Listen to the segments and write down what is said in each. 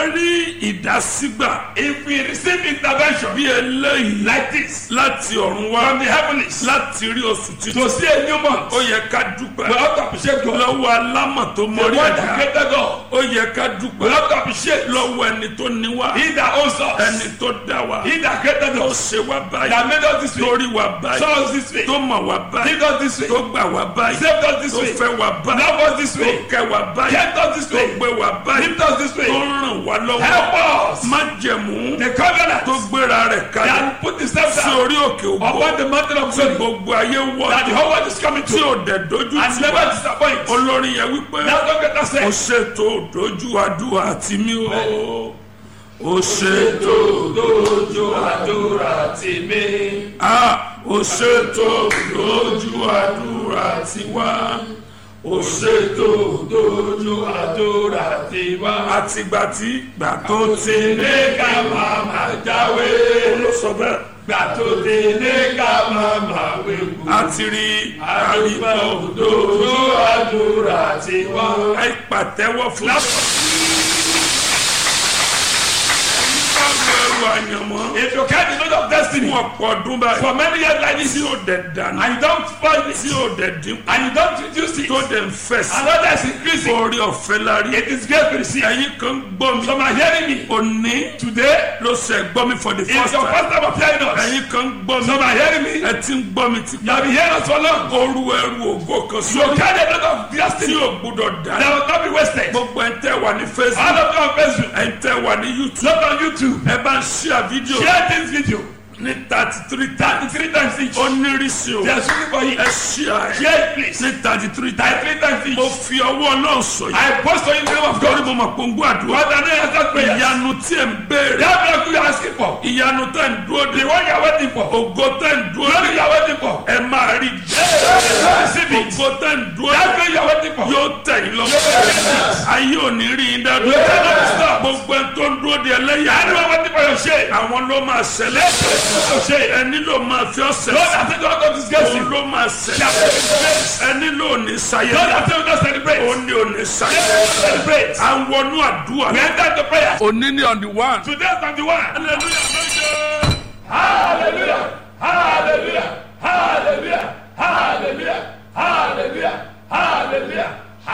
rí ìdásígbà If we receive intervention bí eléyìí like this láti ọ̀run wá from the heavens láti rí oṣù to títún see a new month, ó yẹ ká we dúpẹ́ have to appreciate God. lọ́wọ́ alámọ̀ tó The mọ́rí one ẹ̀dá that created God, ó yẹ ká we dúpẹ́ have to appreciate lọ́wọ́ ẹni tó ní wá He that owns ẹni us, tó dá wa He that created tó us, ṣe wá báyìí that made us this way, torí wa báyìí saw us this way, tó mọ̀ wá báyìí did us this way, tó gbà wá báyìí saved us this tó way, fẹ́ wá báyìí love us this tó way, kẹ́ wá báyìí kept us this tó way, gbé wá báyìí lift us this tó way, ràn wá lọ́wọ́ help us. májẹ̀mú The covenant tó gbéra rẹ̀ kalẹ̀ that put the steps sí down orí òkè ògbó upon the mountain of tí glory gbogbo ayé wọ̀ that the whole world is coming tí to ò dẹ̀ dojú and tì never wá disappoint. olórin yẹn wípé That's what God ó said. ṣètò dojú àdúrà tì mí o ó ṣètò Dojú àdúrà tì mí. a ó ṣètò dojú àdúrà tì wá ó ṣètò Dojú àdúrà tì wá. àtìgbà tí gbà tó ti ní Ní ká máa máa jáwé. ló sọ bẹ́ẹ̀ Gbà tó ti ní ká máa máa wéwu. àti rí Àdúgbò àríkọ́ dojú àdúrà tì wá. ẹ pàtẹ́wọ́ fún ẹrù àyànmọ́ If you carry the load of destiny fún ọ̀pọ̀ ọdún báyìí for many years like this tí ò dẹ̀ dànù and you don't find it tí ò dẹ̀ dínkù and you don't reduce it tó dẹ̀ ń fẹ̀ sí and others increasing, orí ọ̀fẹ́ lárí it is great to receive. ẹ̀yin kan gbọ́ mi Some are hearing me òní today. ló ṣe gbọ́ mi for the It's first your time first time of hearing us. ẹ̀yin kan gbọ́ mi Some are hearing me. ẹ ti ń gbọ́ mi ti You have been hearing us for long. oru ẹrù ògo kan You sórí carry a lot of tí destiny ò gbúdọ̀ that dànù will not be wasted. gbogbo ẹ̀ ń tẹ́ wà ní facebook All of you on Facebook, ẹ̀ ń tẹ́ wà ní youtube not on YouTube. ẹ bá ń ṣíà fídíò Share this video ní thirty three times three times each. ó nírísí o They are speaking for you. ẹ ṣíà ẹ Share it please. ní thirty three times Three times each. mo fi ọwọ́ náà sọ yìí I post on you in the name of torí God. mo mọ̀ pé ń gbọ́ àdúrà What are they answered prayers? ìyanu tí ẹ̀ ń béèrè That miracle you are asking for. ìyanu tẹ̀ ń dúró de The one you are waiting for. ògo tẹ̀ ń dúró Glory de you are waiting for. ẹ máa rí Receive it. ògo tẹ̀ ń dúró That de thing you are waiting for. yóò tẹ̀ yín lọ ayé ò ní rí yín dáadọ́ gbogbo ẹ̀ tó ń dúró de ẹlẹ́yà Anyone waiting for your shame. àwọn ló máa ṣẹlẹ̀ Your shame. ẹni ló máa fi ọ̀sẹ̀ Lord, I say don't go disgrace òun you. ló máa ṣẹlẹ̀ ẹni ló ní sayẹ Lord, I say don't celebrate. òun ní òní sayẹ Celebrate. à ń wọnú àdúrà We enter into prayer. òní ní on the one. Today is on the one. hallelujah méje. Hallelujah. Hallelujah. Hallelujah. Hallelujah. Hallelujah. Hallelujah.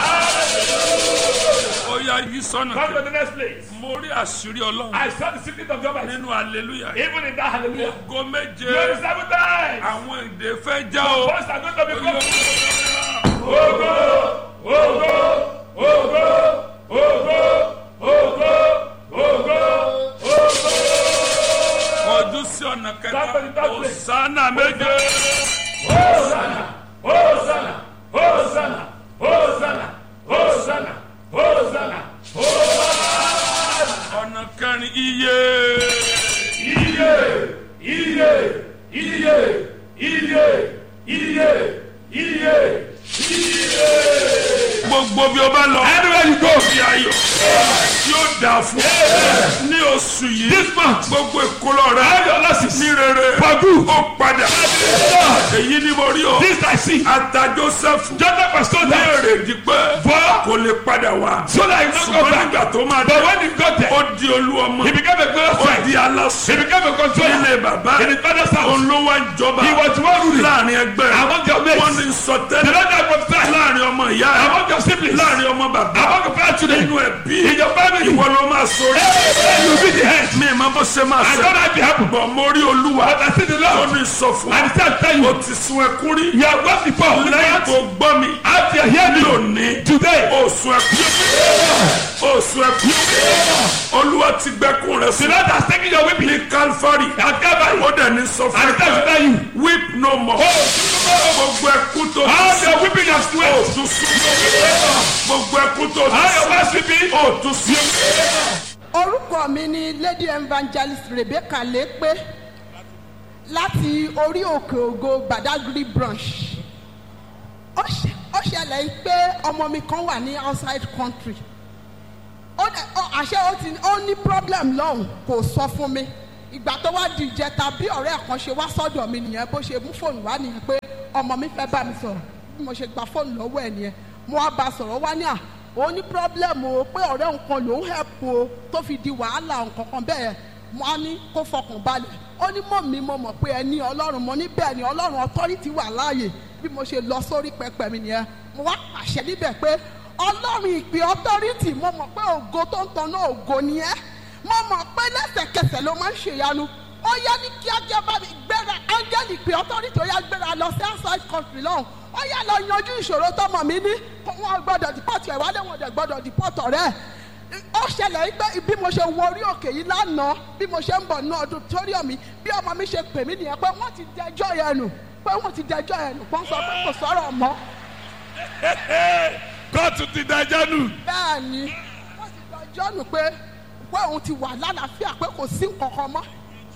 ó yá yí sọ́nà Come to kejì. the next place. mo rí àṣírí ọlọ́run I saw the secret of your mind. nínú hallelujah. Even in that hallelujah. ògo méje Glory seven times. àwọn èdè fẹ́ já o. First are going to be broken. Ó Ogo. Ogo. Ogo. Ogo. Ogo. Ogo. kọjú sí ọ̀nà kẹta Come to the third place. òsánà méje. Hosanna. Hosanna. Hosanna. Hosanna. Hosanna. Hosanna. ọ̀nà kẹrin iye. Iye. Iye. Iye. Iye. Iye. Iye. gbogbo bí o bá lọ. Anywhere you go. fi ayọ̀ yóò dà fún ní oṣù yìí. This month. gbogbo ìkólọ rẹ All your losses. ní rere For good. ó padà. èyí ni mo rí o. This I see. ata joseph Joseph was told ní that. èrèdí pé For kò lè padà wá. so that he not go ṣùgbọ́n back. nígbà tó máa But dé when he got there, ó di olú ọmọ he became a glorious ó child. di He aláṣẹ became a controller. nílé bàbá In his father's house. òun ló wá ń jọba He was one ruling. láàrin ẹgbẹ́ Among your wọ́n mates. ní sọ The tẹ́lẹ̀ Lord that prophesied. láàrin ọmọ ìyá ẹ̀ Among your siblings. láàrin ọmọ bàbá Among your fellow children. nínú ẹbí In your family. ìwọ ló máa sọrí Hey, you be the head. mi ì máa bó ṣe máa I ṣe don't have to happen. bọ̀ mo rí olúwa But I see the ó Lord. ní sọ fún And he said, tell ọ you. ó ti sun ẹkún rí You have gone before. lẹ́yìn tó gbọ́ mi After you hear ní me òní today. ó sun ẹkún ó sun ẹkún olúwa ti gbẹ́kún rẹ The sí Lord has taken your weeping. ní calvary At Calvary. ó dẹ̀ ní sọ fún And he said to ẹ tell you. weep no more gbogbo ẹkún tó All ti your weeping has ó sweat. tún sún gbogbo ẹkún tó All ti your sún past weeping. ó tún sún. orúkọ mi ni lady evangelist rebecca lépe láti orí òkè ògo badagry branch ó ṣe- ó ṣẹlẹ̀ pé ọmọ mi kan wà ní outside country ó dẹ̀ ó àṣẹ ó ti ó ní problem lọ́hùn kò sọ fún mi ìgbà tó wá di ìjẹta bí ọ̀rẹ́ kan ṣe wá sọ́dọ̀ mi nìyẹn bó ṣe mú fóònù wá nìyẹn pé ọmọ mi fẹ́ bá mi sọ̀rọ̀ bí mo ṣe gba fóònù lọ́wọ́ ẹ̀ nìyẹn mo wá bá a sọ̀rọ̀ wá ní à òun ní pírọ́blẹ́mù o pé ọ̀rẹ́ nǹkan lòún hẹ̀pù o tó fi di wàhálà nǹkan kan bẹ́ẹ̀ mo á ní kó fọkàn balẹ̀ ó ní mọ̀ mi mo mọ̀ pé ẹ ní ọlọ́run mo ní bẹ́ẹ̀ ni ọlọ́run ọtọ́rìtì wà láàyè bí mo ṣe lọ sórí pẹpẹ mi nìyẹn mo wá pàṣẹ níbẹ̀ pé ọlọ́run ìpè ọtọ́rìtì mo mọ̀ pé ògo tó ń tanná ògo ni ẹ́ mo mọ̀ pé lẹ́sẹ̀kẹsẹ̀ ló máa ń ṣèyanu ó yá ní kíákíá bá mi gbéra áńgẹ́lì pé ọtọ́rìtì ó yá gbéra lọ sí outside country lọ́hùn ó yá lọ yanjú ìṣòro tọmọ mi ní kó wọn gbọ́dọ̀ dìpọ́tì ẹ̀ wálé wọn dẹ̀ gbọ́dọ̀ dìpọ́tì ọ̀rẹ́ ẹ̀ ó ṣẹlẹ̀ yìí pé bí mo ṣe wọ orí òkè yìí lánàá bí mo ṣe ń bọ̀ ní auditorium mi bí ọmọ mi ṣe pè mí nìyẹn pé wọ́n ti dẹjọ́ yẹn nù pé wọ́n ti dẹjọ́ yẹn nù wọ́n sọ pé kò sọ̀rọ̀ mọ́ kóòtù ti dájọ́ nù. bẹ́ẹ̀ ni wọ́n ti dẹjọ́ nù pé pé òun ti wà lálàáfíà pé kò sí nǹkan kan mọ́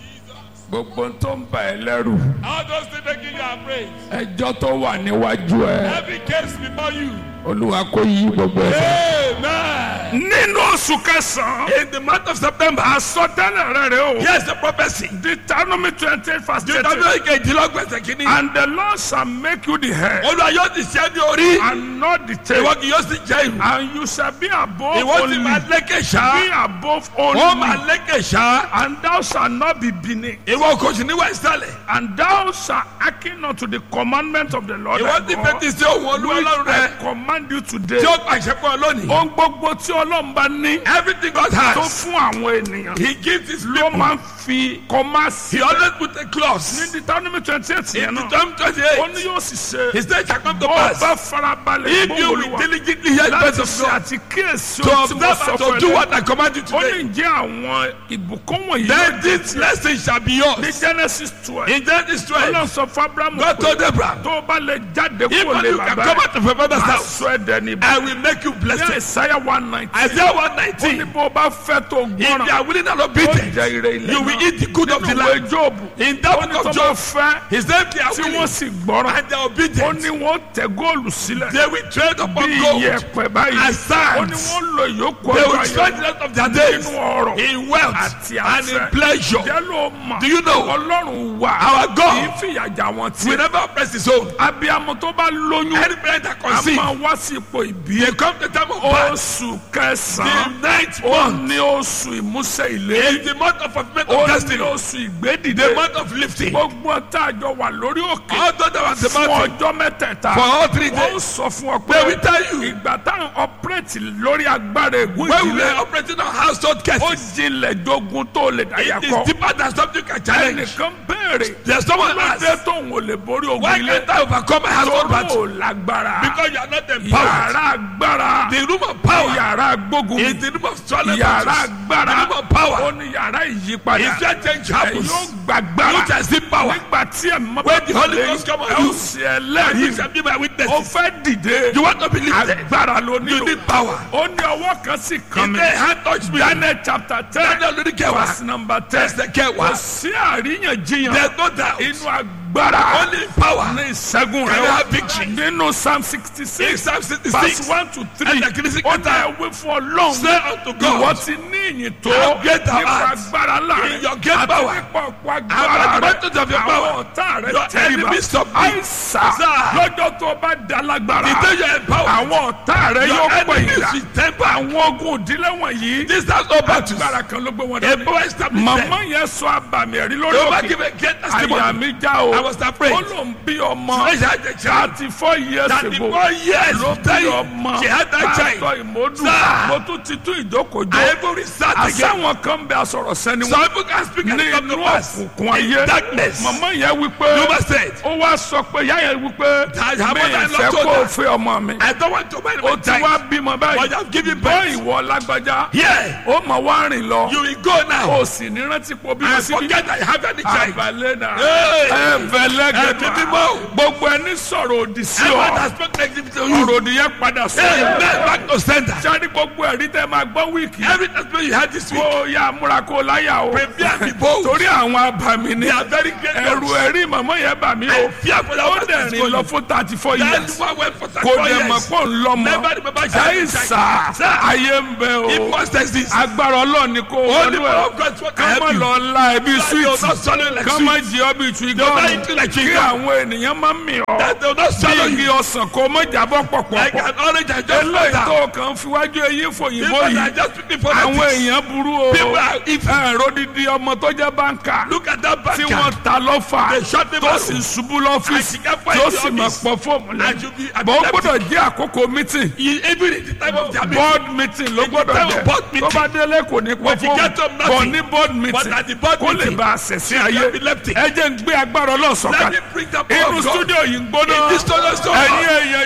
gbogbo tó ń bà ẹ́ lẹ́rù All those things making you afraid. ẹjọ́ tó wà níwájú ẹ Every case before you. olúwa kò yí gbogbo ẹ. Amen. nínú oṣù kẹsàn-án In the month of September. àsọtẹ́lẹ̀ rẹ̀ rẹ̀ o. Here's the prophecy. Deuteronomy twenty eight verse thirty. Deuteronomy kejìlélọ́gbẹ̀sẹ̀ kìíní. and the Lord shall make you the head Olúwa yóò ti ṣe é ní orí. and not the tail. Ìwọ kì yóò sì jẹ́ ìlú. and you shall be above Ìwọ sì only. máa lékè ṣá. be above Ó máa only. lékè ṣá. and thou shalt not be beneath. Ìwọ kò sì níwà ìsàlẹ̀. and thou shalt hearken unto the commandment of the Lord Ìwọ ti thy fetí God. sí òun olúwa which ọlọ́run I rẹ. command you today. Tí ó pàṣẹ fún ọ lónìí. ohun gbogbo tí ọlọ́run bá ní. Everything God tó has. fún àwọn ènìyàn. He gives his ló people. máa ń fi kọ́má sí. He always put a clause. ní Deuteronomy twenty eight yẹn In náà. Deuteronomy twenty ó eight. ní yóò sì ṣe. His day shall come to bó o pass. bá farabalẹ̀ If you gbogbo will olúwa. diligently hear the voice láti of ṣe God. àti kíyèsí To ohun tí mo observe sọ and fún to do ẹ what I command you ó today. ní jẹ́ àwọn ìbùkún wọ̀nyí Then this blessing shall be yours. ní Genesis twelve In Genesis ọlọ́run twelve. sọ fún Abrahamu God told pé Abraham. tó o bá lè jáde If kúrò lè you can bàbá come rẹ̀ out of your father's máa house. sọ ẹ̀ dẹni I bá will make you ní blessed. Isaiah one nineteen Isaiah one ó ní nineteen. bó o bá fẹ́ tó If they gbọ́ràn are willing and ó obedient, jẹ ire ilẹ̀ you will náà eat the good of the nínú ìwé land. Jóòbù In that ó ní book tó of bá Job, fẹ́ his name they are tí wọ́n willing sì gbọ́ràn and they are ó obedient. ní wọ́n tẹ góòlù sílẹ̀ They will trade bí upon gold iyẹ̀pẹ̀ báyìí and sand. ó ní wọ́n lo ìyókù They ọjọ́ will ayé spend the rest of their days nínú ọrọ̀ in wealth àti and in àṣẹ. pleasure. jẹ́ ló mọ̀ Do you know? ọlọ́run wà Our God kì í fìyàjà wọn We tí never oppress his own. abiyamọ tó bá lóyún Any parent that a conceive, máa wá sí ipò ìbí they come to time of birth. oṣù The kẹsàn-án ninth ó month ní oṣù ìmúṣẹ ìlérí is the month of fulfillment ó of ní destiny. oṣù ìgbédìde The month of lifting. gbogbo tá a jọ wà lórí òkè All those that were the fún mountain ọjọ́ mẹ́tẹ̀ẹ̀ta for all three ó days. sọ fún ọ They pé will tell you ìgbà táwọn ọpẹrẹtì lórí agbára ègún when we ìdílé were operating on household ó cases. jinlẹ̀ jogun tó lè dáyà It is kọ deeper than something you can challenge. ẹnìkan béèrè There's someone lóde asked, tóun ò lè borí ogun why ilé can't I overcome my household tóró battle? ò lágbára Because you are not empowered. yàrá agbára The room of power yàrá gbógun is the room of swallowing yàrá battles. agbára The room of power ó ní yàrá ìyípadà is where change ẹ happens. yóò gbàgbára You shall see power. nígbà tí ẹ mọ When the Holy Ghost come on ẹ ó you, sì And you ẹlẹ́rìí shall be my ó witnesses. fẹ́ dìde You want to believe that? agbára ló You nílò need power. ó ní ọwọ́ kan sì kàn If mí they hand touch me, Daniel chapter ten Daniel lórí kẹwàá. verse number ten Ẹsẹ̀ kẹwàá. kò sí àríyànjiyàn There's no doubt. inú agbára Only power. ní ìṣẹ́gun Can rẹ̀ you wá. have victory? nínú psalm sixty In six Psalm verse 66, one to three Ẹsẹ̀ kìíní sí ó ní kẹta. ẹwé fún ọlọ́run Say unto God, ìwọ ti ní ìyìn tó How great thou nípa art. agbára ńlá In rẹ̀ your great àti power. nípa ọ̀pọ̀ And agbára the rẹ̀ advantage of your power. àwọn ọ̀tá rẹ̀ Your tẹríba enemies submit. àìsà Sir. lọ́jọ́ tó bá da lágbára The day you are empowered, àwọn ọ̀tá rẹ̀ your yóò pè enemies ìdá will temper. àwọn ogun òdílé wọ̀nyí This has no battles. agbára kan ló gbé wọn A dé power established màmá there. yẹn sọ àbàmì ẹ̀rí lórí Jehovah òkè give a great àyà testimony. mi já o I was afraid. ó ló ń bí ọmọ She had a child. thirty four years That ago the four years ló of bí dying, ọmọ she had that child. pásítọ̀ ìmọ̀dù Sir. mo tún ti tún ìjókòjó I even restart again. àsáwọn kan bẹ asọ̀rọ̀ sẹ́ni Some wọn people can speak and ní come to inú pass. òkùnkùn ayé In darkness. màmá yẹn wípé Jehovah said, ó wá sọ pé ìyá yẹn wípé That her mi mother-in-law ìfẹ́ told kó o her. fẹ́ ọmọ mi I don't want to marry ó my ti wá child. bímọ But báyìí you have given bọ́ birth. ìwọ lágbájá Yeah. ó mọ̀ wá rìn lọ You will go now. ó sì ní rántí pọ̀ bímọ And síbí forget I have any child. àbálẹ̀ náà Hey. ẹ̀fẹ̀lẹ́gẹ̀dẹ̀ Ẹ̀mí mímọ́. gbogbo ẹni sọ̀rọ̀ òdì sí Everyone ọ has spoken negative to you. ọ̀rọ̀ òdì yẹn padà Hey, sọ̀rọ̀ man, back to sender. sáré gbogbo ẹ̀rí tẹ́ máa gbọ́ wíìkì Every testimony you had this week, kó yá múra kó láyà o prepare and be bold. torí àwọn abàmì ni They are very great. ẹ̀rù ẹ̀rí màmá yẹn bà mí o I fear for that ó one dẹ̀ rìn lọ fún thirty four That years one went for kò 34 dẹ̀ mọ̀ years. pọ̀ ń lọ́mọ Never remember she had a ẹ̀yìn child. sà ayé ń bẹ o It must exist. agbára ọlọ́run ni kò Only wọnú power ẹ̀ of God is what ká can má help you. lọ la ẹbí That you will not sweet swallow like ká má sweet. jẹ ọbí tu You will not igọ́ọ̀nù eat something like kí chewing gum. àwọn ènìyàn máa ń mì ọ́ That they will not bí swallow igi you. ọsàn kò mọ́ jábọ́ Like pọ̀pọ̀ an orange and just fall eléyìí down. tó kàn fiwájú eyín fòyìnbó People are yìí just speaking for àwọn that. èèyàn burú o People are evil. ẹ̀rọ dídí ọmọ tó jẹ́ báńkà Look at that tí banker. wọ́n ta lọ́fà They shot him tó out. sì ṣubú lọ́fíìsì And she can't find tó the sì máa office. pọ̀ fóòmù And lẹ́nu you be bọ́ ó epileptic. gbọ́dọ̀ jẹ́ àkókò mítìn You- Even in the time of their meeting. board meeting ló gbọ́dọ̀ time of jẹ́ board tó meeting. bá délé kò ní pọ̀ When you fóòmù get up, bọ̀ nothing. ní board But meeting at the board kó lè meeting, bá a ṣẹ̀ sí ayé epileptic. ẹ jẹ́ ń gbé agbára Let ọlọ́sọ̀kalẹ̀ me bring the power inú of God. studio yìí ń gbóná In this studio so ẹ̀yin hot. èèyàn